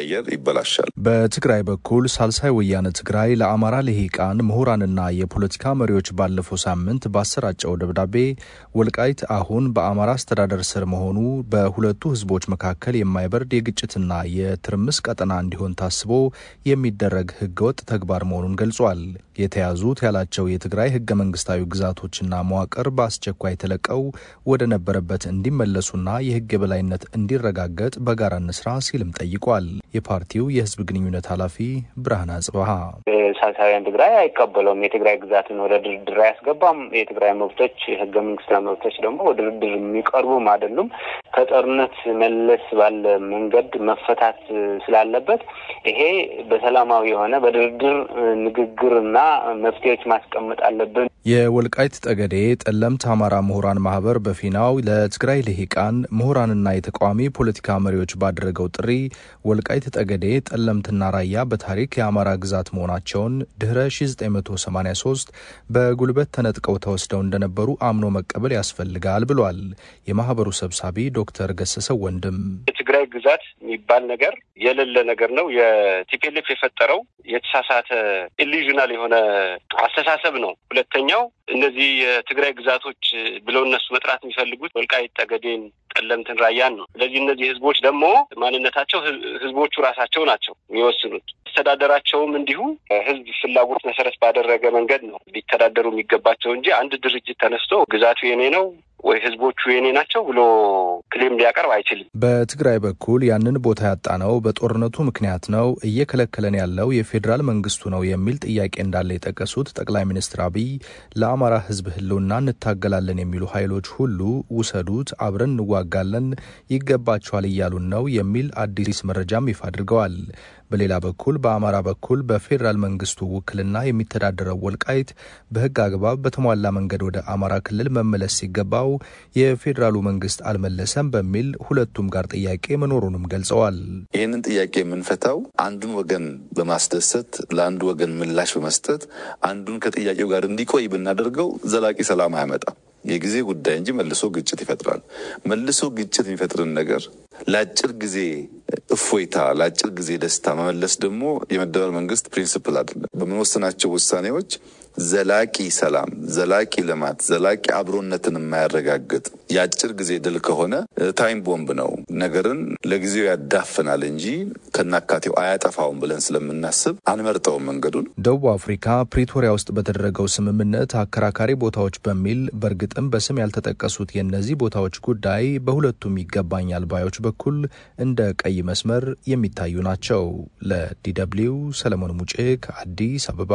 ሲቀየር ይበላሻል። በትግራይ በኩል ሳልሳይ ወያነ ትግራይ ለአማራ ልሂቃን ምሁራንና የፖለቲካ መሪዎች ባለፈው ሳምንት ባሰራጨው ደብዳቤ ወልቃይት አሁን በአማራ አስተዳደር ስር መሆኑ በሁለቱ ህዝቦች መካከል የማይበርድ የግጭትና የትርምስ ቀጠና እንዲሆን ታስቦ የሚደረግ ህገወጥ ተግባር መሆኑን ገልጿል። የተያዙት ያላቸው የትግራይ ህገ መንግስታዊ ግዛቶችና መዋቅር በአስቸኳይ ተለቀው ወደ ነበረበት እንዲመለሱና የህግ የበላይነት እንዲረጋገጥ በጋራ እንስራ ሲልም ጠይቋል። የፓርቲው የህዝብ ግንኙነት ኃላፊ ብርሃን አጽበሃ ሳልሳውያን ትግራይ አይቀበለውም። የትግራይ ግዛትን ወደ ድርድር አያስገባም። የትግራይ መብቶች ህገ መንግስታዊ መብቶች ደግሞ ወደ ድርድር የሚቀርቡም አይደሉም። ከጦርነት መለስ ባለ መንገድ መፈታት ስላለበት ይሄ በሰላማዊ የሆነ በድርድር ንግግርና መፍትሄዎች ማስቀመጥ አለብን። የወልቃይት ጠገዴ ጠለምት አማራ ምሁራን ማህበር በፊናው ለትግራይ ልሂቃን ምሁራንና የተቃዋሚ ፖለቲካ መሪዎች ባደረገው ጥሪ ወልቃይት ጠገዴ፣ ጠለምትና ራያ በታሪክ የአማራ ግዛት መሆናቸውን ድህረ 1983 በጉልበት ተነጥቀው ተወስደው እንደነበሩ አምኖ መቀበል ያስፈልጋል ብሏል። የማህበሩ ሰብሳቢ ዶክተር ገሰሰው ወንድም የትግራይ ግዛት የሚባል ነገር የሌለ ነገር ነው። የቲፒኤልኤፍ የፈጠረው የተሳሳተ ኢሉዥናል የሆነ አስተሳሰብ ነው። ሁለተኛው እነዚህ የትግራይ ግዛቶች ብለው እነሱ መጥራት የሚፈልጉት ወልቃይት ጠገዴን፣ ጠለምትን፣ ራያን ነው። ስለዚህ እነዚህ ህዝቦች ደግሞ ማንነታቸው ህዝቦቹ ራሳቸው ናቸው የሚወስኑት። አስተዳደራቸውም እንዲሁ ህዝብ ፍላጎት መሰረት ባደረገ መንገድ ነው ሊተዳደሩ የሚገባቸው እንጂ አንድ ድርጅት ተነስቶ ግዛቱ የኔ ነው ወይ ህዝቦቹ የኔ ናቸው ብሎ ክሌም ሊያቀርብ አይችልም። በትግራይ በኩል ያንን ቦታ ያጣነው በጦርነቱ ምክንያት ነው፣ እየከለከለን ያለው የፌዴራል መንግስቱ ነው የሚል ጥያቄ እንዳለ የጠቀሱት ጠቅላይ ሚኒስትር አብይ ለአማራ ህዝብ ህልውና እንታገላለን የሚሉ ኃይሎች ሁሉ ውሰዱት፣ አብረን እንዋጋለን፣ ይገባቸዋል እያሉን ነው የሚል አዲስ መረጃም ይፋ አድርገዋል። በሌላ በኩል በአማራ በኩል በፌዴራል መንግስቱ ውክልና የሚተዳደረው ወልቃይት በህግ አግባብ በተሟላ መንገድ ወደ አማራ ክልል መመለስ ሲገባው የፌዴራሉ መንግስት አልመለሰም በሚል ሁለቱም ጋር ጥያቄ መኖሩንም ገልጸዋል። ይህንን ጥያቄ የምንፈታው አንዱን ወገን በማስደሰት ለአንዱ ወገን ምላሽ በመስጠት አንዱን ከጥያቄው ጋር እንዲቆይ ብናደርገው ዘላቂ ሰላም አያመጣም። የጊዜ ጉዳይ እንጂ መልሶ ግጭት ይፈጥራል። መልሶ ግጭት የሚፈጥርን ነገር ለአጭር ጊዜ እፎይታ፣ ለአጭር ጊዜ ደስታ መመለስ ደግሞ የመደመር መንግስት ፕሪንስፕል አይደለም። በምንወስናቸው ውሳኔዎች ዘላቂ ሰላም፣ ዘላቂ ልማት፣ ዘላቂ አብሮነትን የማያረጋግጥ የአጭር ጊዜ ድል ከሆነ ታይም ቦምብ ነው። ነገርን ለጊዜው ያዳፍናል እንጂ ከናካቴው አያጠፋውም ብለን ስለምናስብ አንመርጠውም መንገዱን። ደቡብ አፍሪካ ፕሪቶሪያ ውስጥ በተደረገው ስምምነት አከራካሪ ቦታዎች በሚል በእርግጥም በስም ያልተጠቀሱት የእነዚህ ቦታዎች ጉዳይ በሁለቱም ይገባኛል ባዮች በኩል እንደ ቀይ መስመር የሚታዩ ናቸው። ለዲደብሊው ሰለሞን ሙጬ ከአዲስ አበባ።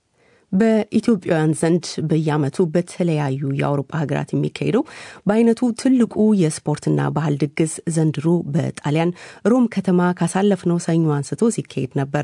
በኢትዮጵያውያን ዘንድ በየዓመቱ በተለያዩ የአውሮፓ ሀገራት የሚካሄደው በአይነቱ ትልቁ የስፖርትና ባህል ድግስ ዘንድሮ በጣሊያን ሮም ከተማ ካሳለፍነው ሰኞ አንስቶ ሲካሄድ ነበረ።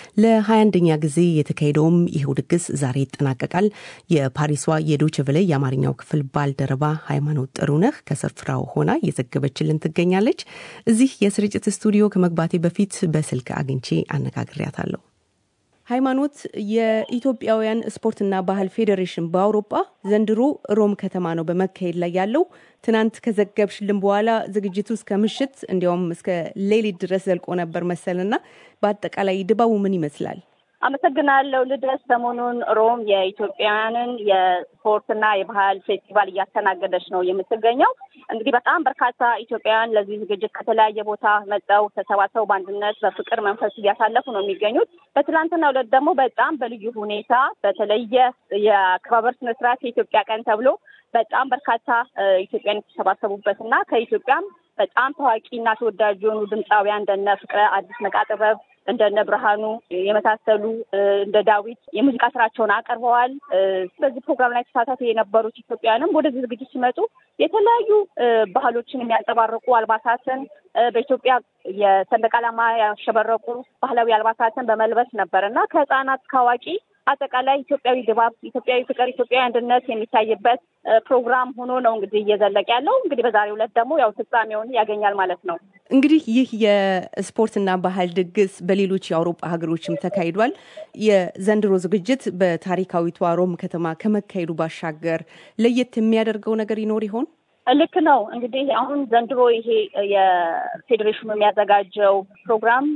ለ21ኛ ጊዜ የተካሄደውም ይኸው ድግስ ዛሬ ይጠናቀቃል። የፓሪሷ የዶይቼ ቬለ የአማርኛው ክፍል ባልደረባ ሃይማኖት ጥሩነህ ከስፍራው ሆና እየዘገበችልን ትገኛለች። እዚህ የስርጭት ስቱዲዮ ከመግባቴ በፊት በስልክ አግኝቼ አነጋግሬያታለሁ። ሃይማኖት፣ የኢትዮጵያውያን ስፖርትና ባህል ፌዴሬሽን በአውሮፓ ዘንድሮ ሮም ከተማ ነው በመካሄድ ላይ ያለው። ትናንት ከዘገብሽልን በኋላ ዝግጅቱ እስከ ምሽት እንዲያውም እስከ ሌሊት ድረስ ዘልቆ ነበር መሰልና በአጠቃላይ ድባቡ ምን ይመስላል? አመሰግናለሁ ልደት። ሰሞኑን ሮም የኢትዮጵያውያንን የስፖርትና የባህል ፌስቲቫል እያስተናገደች ነው የምትገኘው። እንግዲህ በጣም በርካታ ኢትዮጵያውያን ለዚህ ዝግጅት ከተለያየ ቦታ መጠው ተሰባሰቡ በአንድነት በፍቅር መንፈስ እያሳለፉ ነው የሚገኙት። በትላንትናው ዕለት ደግሞ በጣም በልዩ ሁኔታ በተለየ የአከባበር ስነስርዓት የኢትዮጵያ ቀን ተብሎ በጣም በርካታ ኢትዮጵያን የተሰባሰቡበት እና ከኢትዮጵያም በጣም ታዋቂና ተወዳጅ የሆኑ ድምፃውያን እንደነ ፍቅረ አዲስ ነቃ ጥበብ እንደነ ብርሃኑ የመሳሰሉ እንደ ዳዊት የሙዚቃ ስራቸውን አቅርበዋል። በዚህ ፕሮግራም ላይ ተሳታፊ የነበሩት ኢትዮጵያውያንም ወደዚህ ዝግጅት ሲመጡ የተለያዩ ባህሎችን የሚያንጸባርቁ አልባሳትን በኢትዮጵያ የሰንደቅ ዓላማ ያሸበረቁ ባህላዊ አልባሳትን በመልበስ ነበር እና ከህፃናት እስከ አዋቂ አጠቃላይ ኢትዮጵያዊ ድባብ፣ ኢትዮጵያዊ ፍቅር፣ ኢትዮጵያዊ አንድነት የሚታይበት ፕሮግራም ሆኖ ነው እንግዲህ እየዘለቀ ያለው። እንግዲህ በዛሬው ዕለት ደግሞ ያው ፍጻሜውን ያገኛል ማለት ነው። እንግዲህ ይህ የስፖርትና ባህል ድግስ በሌሎች የአውሮፓ ሀገሮችም ተካሂዷል። የዘንድሮ ዝግጅት በታሪካዊቷ ሮም ከተማ ከመካሄዱ ባሻገር ለየት የሚያደርገው ነገር ይኖር ይሆን? ልክ ነው። እንግዲህ አሁን ዘንድሮ ይሄ የፌዴሬሽኑ የሚያዘጋጀው ፕሮግራም